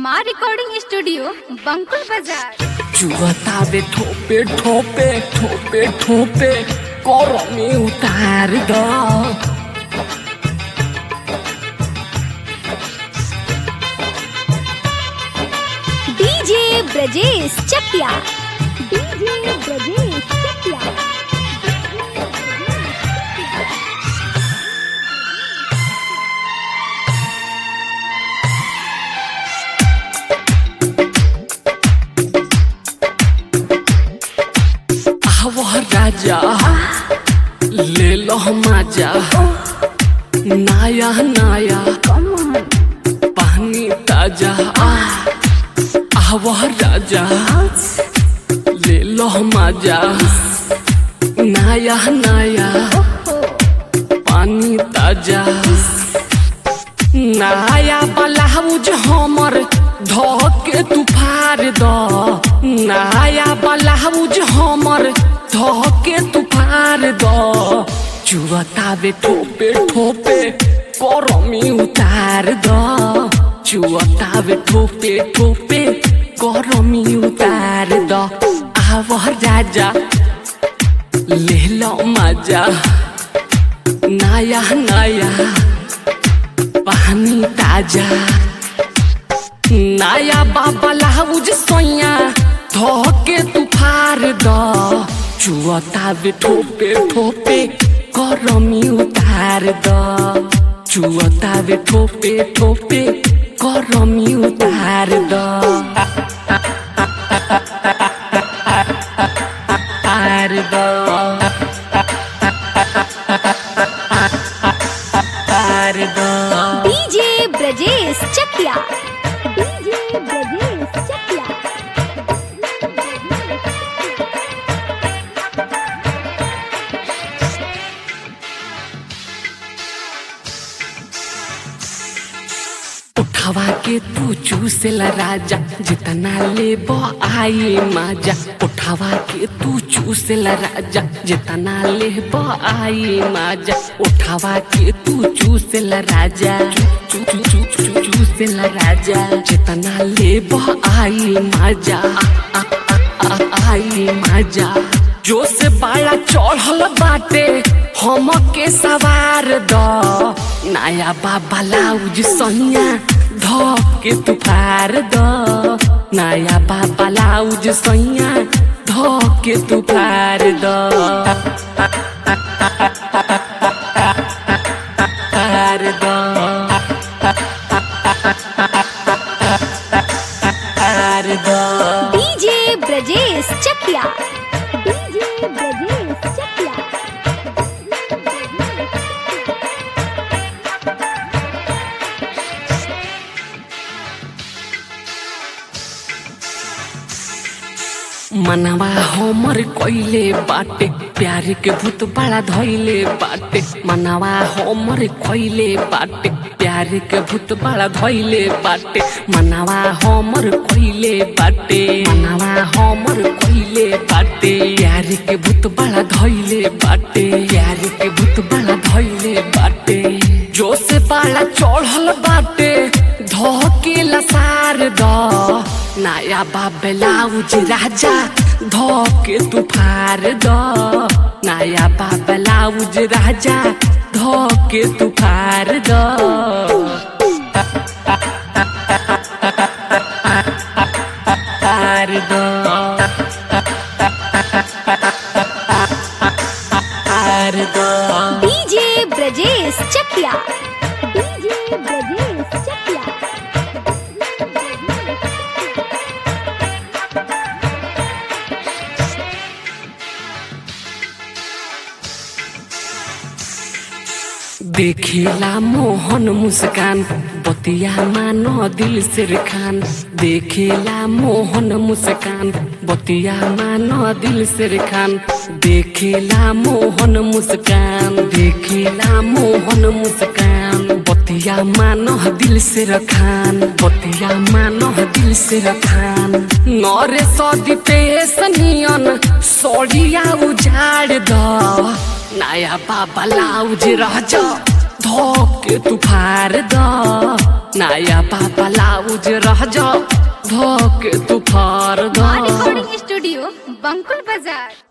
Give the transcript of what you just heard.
माँ recording studio बंकुल बाजार चुवतावे ठोपे ठोपे ठोपे ठोपे करमी उतार द डीजे ब्रजेश चकिया डीजे ब्रजेश चकिया आवा राजा ले लो मजा नया नया पानी ताजा आवा राजा ले लो मजा नया नया पानी ताजा नया ब्लाउज हमर धके तू फाड़ द नया ब्लाउज हमर धके तू फाड़ द चुवतावे ठोपे ठोपे करमी उतार द चुवतावे ठोपे ठोपे करमी उतार द आव राजा ले लो मजा नया नया पानी ताजा नया बाबा लाउज सोया धोके तू फार द चुअतावे ठोपे ठोपे करमी उतार द चुअतावे ठोपे ठोपे करमी उतार द तार द तार द डीजे ब्रजेश चकिया डीजे ब्रजेश चकिया उठावा के तू चूसेला राजा जितना ले बो आई माजा उठावा के तू चूसेला राजा जितना ले बो आई माजा उठावा के तू चूसेला राजा चू चू चू चू चूसेला राजा जितना ले बो आई माजा आ, आ, आ, आ, आई माजा जो से बाड़ा चढ़ल बाटे हम के सवार द नया बाबा लाउज सनिया ध के तू फार द नया बाबा लाउज सैया ध के तू फार द फार द फार द डीजे ब्रजेश चकिया डीजे ब्रजेश चकिया मनवा हमर कइले बाटे प्यार के भूत बड़ा धइले बाटे मनवा हमर कइले बाटे प्यार के भूत बड़ा धइले बाटे मनवा हमर कइले बाटे मनवा हमर कइले बाटे प्यार के भूत बड़ा धइले बाटे प्यार के भूत बड़ा धइले बाटे जो से बड़ा चढ़ल बाटे धके लसार द नया बाबलाउज राजा धके तू फार द नया बाबलाउज राजा धके तू फार द फार द फार द डीजे ब्रजेश चकिया डीजे ब्रजेश चकिया देखेला मोहन मुस्कान बतिया मानो दिल से खान देखेला मोहन मुस्कान बतिया मानो दिल से खान देखेला मोहन मुस्कान देखेला मोहन मुस्कान बतिया मानो दिल से रखान बतिया मानो दिल से रखान नरे सदी पे सनियन सोड़िया उजाड़ द नया बाबा लाउज राजा धोके तू फार द नया पापा लाउज रह जा धोके तू फार द रिकॉर्डिंग स्टूडियो बंकुल बाजार